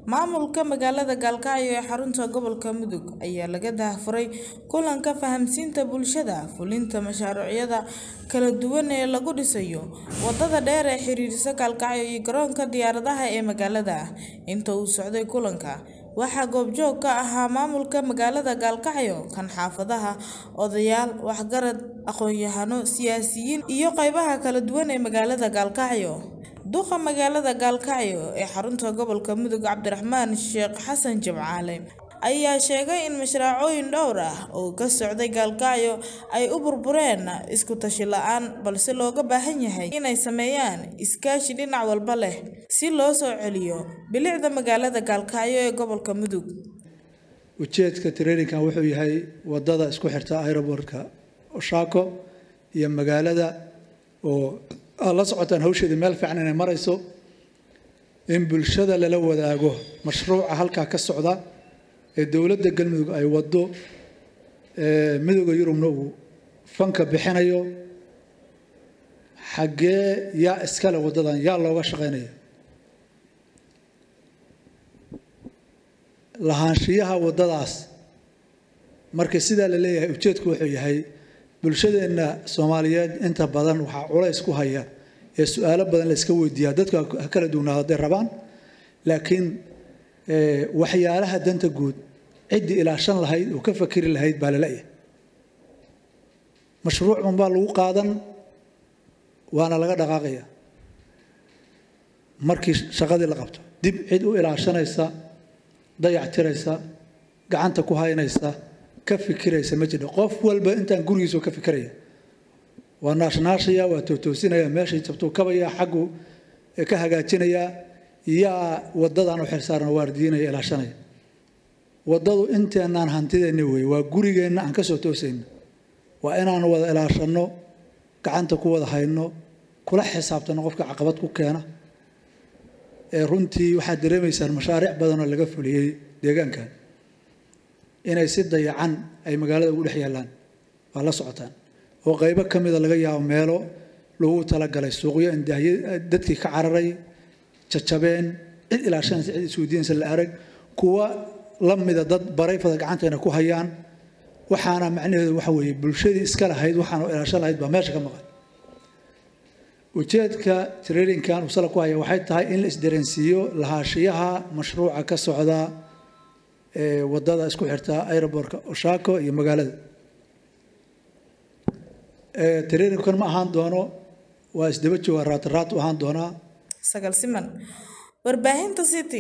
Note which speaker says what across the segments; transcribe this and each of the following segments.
Speaker 1: Maamulka magaalada Galkacyo ee xarunta gobolka Mudug ayaa laga daahfuray kulanka fahamsiinta bulshada fulinta mashaariicda kala duwan ee lagu dhisayo wadada dheer ee xiriirisa Galkacyo iyo garoonka diyaaradaha ee magaalada. Inta uu socday kulanka, waxaa goobjoog ka ahaa maamulka magaalada Galkacyo, kan xaafadaha, odayaal, waxgarad, aqoon-yahano, siyaasiyiin iyo qaybaha kala duwan ee magaalada Galkacyo. Duqa magaalada Galkacyo ee xarunta gobolka Mudug Cabdiraxmaan Sheekh Xasan Jimcaale ayaa sheegay in mashaariicooyin dhowr ah oo ka socday Galkacyo ay u burbureen isku tashi la'aan, balse looga baahan yahay inay sameeyaan iskaashi dhinac walba leh si loo soo celiyo bilicda magaalada Galkacyo ee gobolka Mudug.
Speaker 2: ujeedka traininkan wuxuu yahay wadada isku xirta aeroboortka Oshaako iyo magaalada oo aad la socotaan hawsheeda meel fiican inay marayso in bulshada lala wadaago mashruuca halkaa ka socda ee dowladda galmudug ay wado ee midowda yurubna uu fanka bixinayo xaggee yaa iskale wadadan yaa looga shaqaynaya lahaanshiyaha wadadaas marka sidaa la leeyahay ujeedku wuxuu yahay bulshadeenna soomaaliyeed inta badan waxaa culays ku haya ee su-aalo badan la iska weydiiyaa dadku ha kala duwanaado hadday rabaan laakiin waxyaalaha danta guud ciddii ilaashan lahayd oo ka fakeri lahayd baa lala yahay mashruuc unbaa lagu qaadan waana laga dhaqaaqaya markii shaqadii la qabto dib cid u ilaashanaysa dayactiraysa gacanta ku haynaysa ka fikiraysa ma jiro qof walba intaan gurigiisa ka fikiraya waa naashnaashaya waa tootoosinaya meeshay jabtuu kabaya xaggu ka hagaajinaya yaa wadadan u xilsaaran waardiinaya ilaashanaya wadadu inteenaan hantideenna wey waa gurigeenna aan kasoo toosayno waa inaan wada ilaashanno gacanta ku wada hayno kula xisaabtano qofka caqabad ku keena ee runtii waxaad dareemaysaan mashaariic badanoo laga fuliyey deegaankan inay si dayacan ay magaalada ugu dhex yaallaan waa la socotaan oo qaybo ka mida laga yaabo meelo lagu talagalay suuqyo indahye dadkii ka cararay jajabeen cid ilaashanaysa cid isweydiinaysa la arag kuwa la mida dad barayfada gacantayna ku hayaan waxaana macnaheedu waxa weeye bulshadii iska lahayd waxaana ilaashan lahayd baa meesha ka maqan ujeedka traininkan uu sala ku haya waxay tahay in la isdareensiiyo lahaanshiyaha mashruuca ka socda ee wadada isku xirta aeroboortka Oshaako iyo magaalada ee traininkan ma ahaan doono waa isdaba jooga raat raat u ahaan doonaa
Speaker 1: Sagal Siman warbaahinta City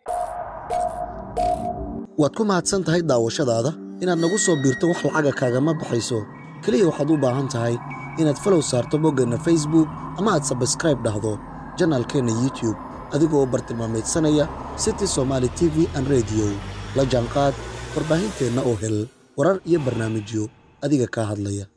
Speaker 3: waad ku mahadsan tahay daawashadaada inaad nagu soo biirto wax lacaga kaagama baxayso keliya waxaad u baahan tahay inaad falow saarto boggeenna facebook ama aad sabskraib dhahdo janaalkeenna youtube adigoo bartilmaamaydsanaya city somaali t v an rediyo la jaanqaad warbaahinteenna oo hel warar iyo barnaamijyo adiga kaa hadlaya